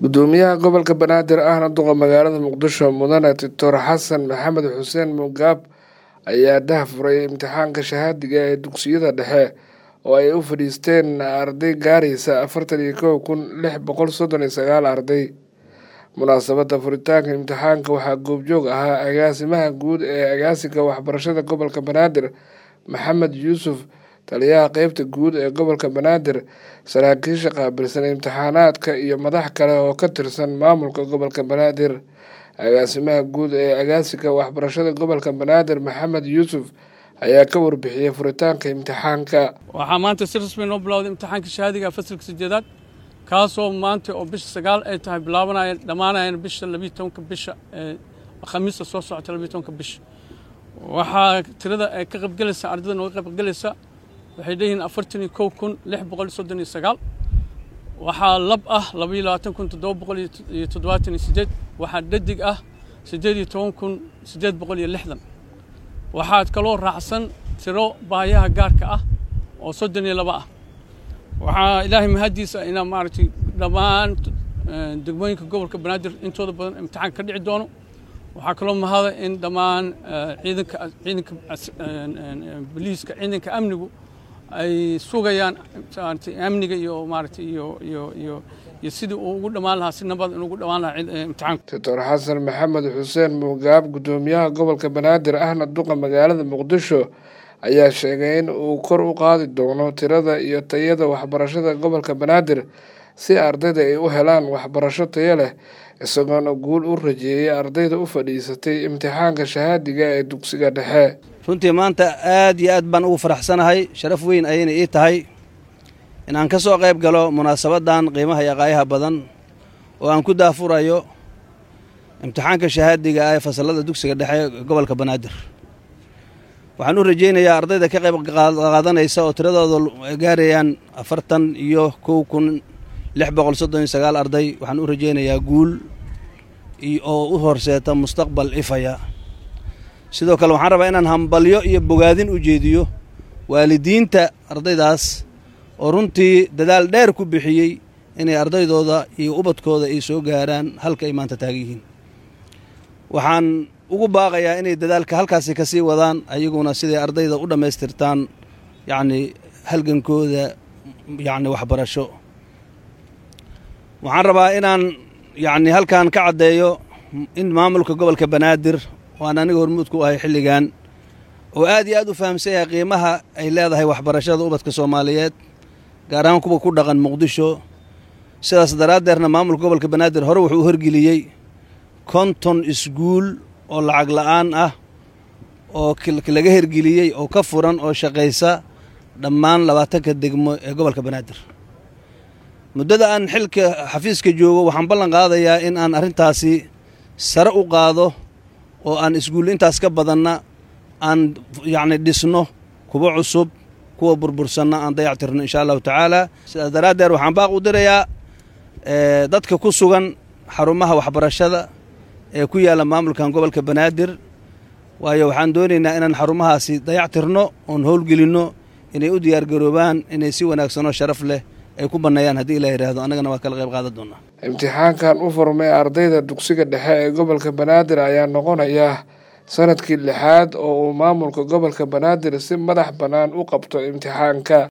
gudoomiyaha gobolka banaadir ahna duqa magaalada muqdisho mudane doctor xasan maxamed xuseen mugaab ayaa daahfuray imtixaanka shahaadiga ee dugsiyada dhexe oo ay u fadhiisteen arday gaaraysa afartan iyo kow kun lix boqol soddon iyo sagaal arday munaasabadda furitaanka imtixaanka waxaa goobjoog ahaa agaasimaha guud ee agaasinka waxbarashada gobolka banaadir maxamed yuusuf taliyaha qeybta guud ee gobolka banaadir saraakiisha qaabilsan imtixaanaadka iyo madax kale oo ka tirsan maamulka gobolka banaadir agaasimaha guud ee agaasinka waxbarashada gobolka banaadir maxamed yuusuf ayaa ka warbixiyey furitaanka imtixaanka waxaa maanta si rasmi noo bilowday imtixaanka shahaadiga fasalka sideedaad kaasoo maanta oo bisha sagaal ay tahay bilaabanaya dhammaanayana bisha labiyo tobanka bisha khamiista soo socota labiyo tobanka bisha waxaa tirada ay ka qaybgelaysa ardayda nooga qaybgelaysa waxay leeyihiin afartan iyo kow kun lix boqol soddon iyo sagaal waxaa lab ah labaiyo labaatan kun toddoba boqol iyo toddobaatan iyo sideed waxaa dhadig ah siddeed iyo toban kun siddeed boqol iyo lixdan waxaad kaloo raacsan tiro baayaha gaarka ah oo soddon iyo laba ah waxaa ilaahay mahaddiisa inaa maaragtay dhammaan degmooyinka gobolka banaadir intooda badan imtixaan ka dhici doono waxaa kaloo mahada in dhammaan ciidanka ciidanka boliiska ciidanka amnigu ay sugayaan amniga iyo maaragtay iyo iyo iyo iyo sidii uu ugu dhammaan lahaa si nabad in ugu dhammaan lahaa imtixaanka doctor xasan maxamed xuseen mugaab gudoomiyaha gobolka banaadir ahna duqa magaalada muqdisho ayaa sheegay in uu kor u qaadi doono tirada iyo tayada waxbarashada gobolka banaadir si ardayda ay u helaan waxbarasho tayo leh isagoona guul u rajeeyay ardayda u fadhiisatay imtixaanka shahaadiga ee dugsiga dhexe runtii maanta aad iyo aad baan ugu faraxsanahay sharaf weyn ayayna ii tahay in aan ka soo qayb galo munaasabaddan qiimaha iyo qaayaha badan oo aan ku daafurayo imtixaanka shahaadiga ah ee fasallada dugsiga dhexe gobolka banaadir waxaan u rajaynayaa ardayda ka qayb qaadanaysa oo tiradooda gaarayaan afartan iyo kow kun lix boqol soddon iyo sagaal arday waxaan u rajaynayaa guul oo u horseeta mustaqbal ifaya sidoo kale waxaan rabaa inaan hambalyo iyo bogaadin u jeediyo waalidiinta ardaydaas oo runtii dadaal dheer ku bixiyey inay ardaydooda iyo ubadkooda ay soo gaaraan halka ay maanta taagan yihiin waxaan ugu baaqayaa inay dadaalka halkaasi ka sii wadaan ayaguna siday ardayda u dhammaystirtaan yacni halgankooda yacni waxbarasho waxaan rabaa inaan yacni halkan ka caddeeyo in maamulka gobolka banaadir waan aniga hormuud ku ahay xilligan oo aad iyo aad u fahamsan yahay qiimaha ay leedahay waxbarashada ubadka soomaaliyeed gaar ahaan kuwa ku dhaqan muqdisho sidaas daraaddeerna maamulka gobolka banaadir hore wuxuu u horgeliyey konton iskuul oo lacag la'aan ah oo laga hergeliyey oo ka furan oo shaqaysa dhammaan labaatanka degmo ee gobolka banaadir muddada aan xilka xafiiska joogo waxaan ballan qaadayaa in aan arrintaasi sare u qaado oo aan iskuull intaas ka badanna aan yacni dhisno kuwa cusub kuwa burbursanna aan dayactirno inshaa allahu tacaala sidaas daraaddeed waxaan baaq u dirayaa dadka ku sugan xarumaha waxbarashada ee ku yaalla maamulkan gobolka banaadir waayo waxaan doonaynaa inaan xarumahaasi dayactirno oon howlgelinno inay u diyaargaroobaan inay si wanaagsanoo sharaf leh ay ku banneeyaan haddii ilaa yidhaahdo annagana waa kala qayb qaadan doonaa imtixaankan u furmay ardayda dugsiga dhexe ee gobolka banaadir ayaa noqonaya sanadkii lixaad oo uu maamulka gobolka banaadir si madax bannaan u qabto imtixaanka